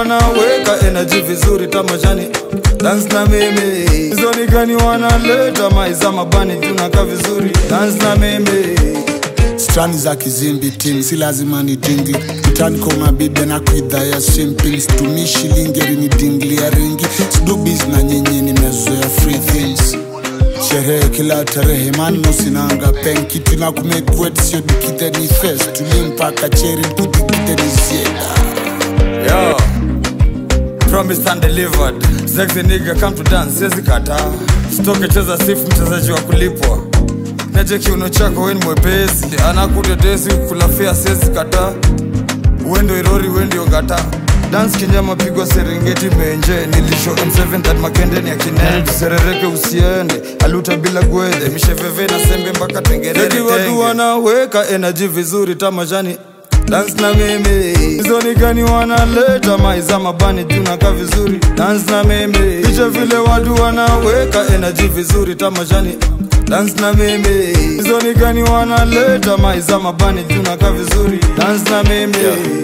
wanaweka energy vizuri tamashani dance na mimi hizo ni gani wanaleta maiza mabani tunaka vizuri dance na mimi strani za kizimbi ting si lazima ni dingi mtani kwa mabibe na kuidhaya simping situmii shilingi rini dingli ya ringi sidubis na nyinyi nimezoea free things sherehe kila tarehe mano sinanga pen kitu na kumekwet sio dikite ni fes tuli mpaka cheri kudikite ni sieda Yo, promised and delivered. Sexy nigga come to dance, siwezi kataa. Stoke cheza sifu mchezaji wa kulipwa. Neje kiuno chako weni mwepesi, anakutetesi kulafia siwezi kataa. Wendo irori wendio gata. Dance kinyama pigwa Serengeti menje nilisho M7 that makende ni akinene tuserereke usiende aluta bila gwedhe misheveve na sembe mpaka tengerere watu wanaweka energy vizuri tamashani dance na mimi hizo ni gani wanaleta maiza mabani tunaka vizuri dance na mimi picha vile watu wanaweka energy vizuri tamashani dance na mimi hizo ni gani wanaleta maiza mabani tunaka vizuri dance na mimi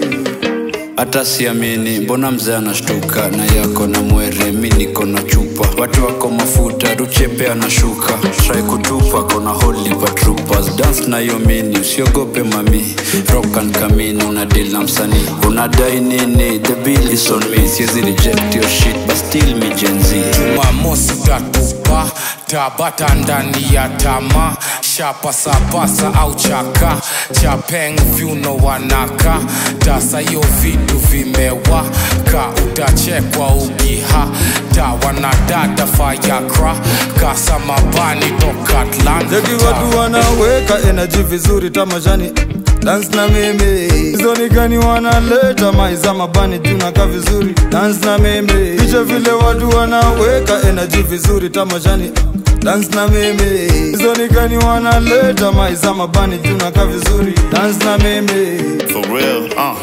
hata siamini mbona mzee anashtuka na yako na mwere mi niko na chupa watu wako mafuta ruchepe anashuka trai kutupa kona holy patrupas dance na hiyo mini usiogope mami rock and kamini una deal na msanii unadai nini the bill is on me siezi reject your shit but still mi jenzi jumamosi tatupa tabata ndani ya tama shapasapasa au chaka chapeng vyuno wanaka tasa hiyo vitu vimewaka utachekwa ukiha ta wanadada fayakra kasa mabani toka Jeki watu atlanta wanaweka energy vizuri tamashani dance na mimi hizo ni gani wanaleta maiza mabani tunaka vizuri dance na mimi picha vile watu wanaweka energy vizuri tamashani dance na mimi hizo ni gani wanaleta maiza mabani tunaka vizuri dance na mimi For real, uh.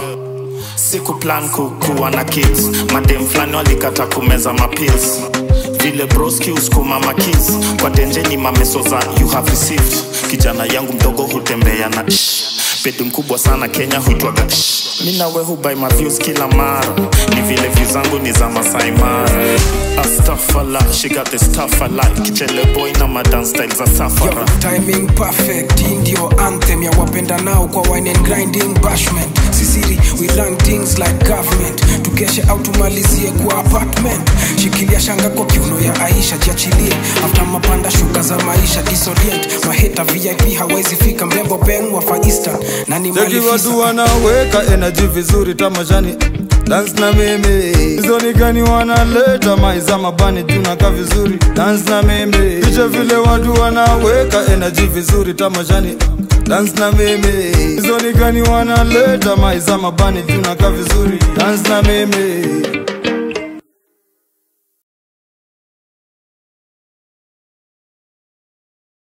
Siku plan kukuwa na kids madem flani walikata kumeza mapills vile broski uskuma makis kwa tenjeni mameso za you have received kijana yangu mdogo hutembea na shh. pedi mkubwa sana kenya huitwaga shh. mi nawe hubai maviews kila mara ni vile views zangu ni za masai mara astafala she got the stuff I like kichele boy na madan style za safara Yo, timing perfect hii ndio anthem ya wapenda nao kwa wine and grinding bashment sisiri we run things like government tukeshe au tumalizie kwa apartment shikilia shanga kwa kiuno ya aisha jiachilie after mapanda shuka za maisha disorient maheta vip hawezi fika mrembo ben wa Far Eastern na ni Jeki malifisa watu wanaweka energy vizuri tamashani dance na mimi hizo ni gani wanaleta maiza mabani tunaka vizuri dance na mimi picha vile watu wanaweka energy vizuri tamashani dance na mimi hizo ni gani wanaleta maiza mabani tunaka vizuri dance na mimi